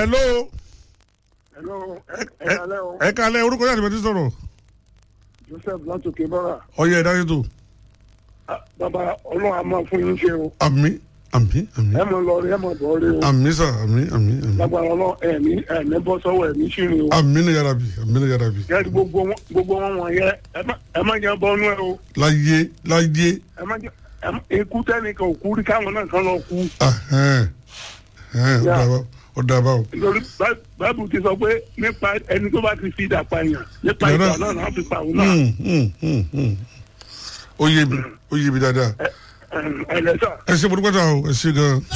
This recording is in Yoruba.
hello Hello, ẹ ẹ kalẹ́ o. ẹ kalẹ̀ orúkọ yàtọ̀ ti sọ̀rọ̀ Joseph látòkè bọ́ra. ọyẹ ìdájọ́ tó Ah, Bàbá ọlọ́run a máa fún yín ṣe o. àmì àmì àmì Ẹ mọ̀ lọ rí ẹ mọ̀ bọ̀ rí o. àmì sà àmì àmì àmì Lágbára ọlọ́run ẹ̀mí ẹ̀mí bọ́ sọ́wọ́ ẹ̀mí ṣìrìn o. àmì ní yàrá bi àmì ní yàrá bi Yẹ́nì gbogbo wọn gbogbo wọn wọ̀nyẹ ẹ má- ẹ má jẹ́ bọ́nú ẹ o. láyé láyé Ẹ má jẹ́ ẹ má- ikú tẹ́nìkan ò kú rí káwọn náà kan lọ kú. ahẹ́n ahẹ́n ó Yeah. dàbà ó dàbà o Nítorí Bá- Báíbù ti sọ pé nípa ẹni tó bá ti fi ìdà pààyàn nípa Yàrá. ìdà náà náà fi pa òun náà. Hmm, hmm, hmm, hmm. ó yé mi ó yé mi dáadáa Ẹ ẹ ẹ lẹ́sà. ẹ ṣe mo dúpẹ́ ta o ẹ ṣe gan-an.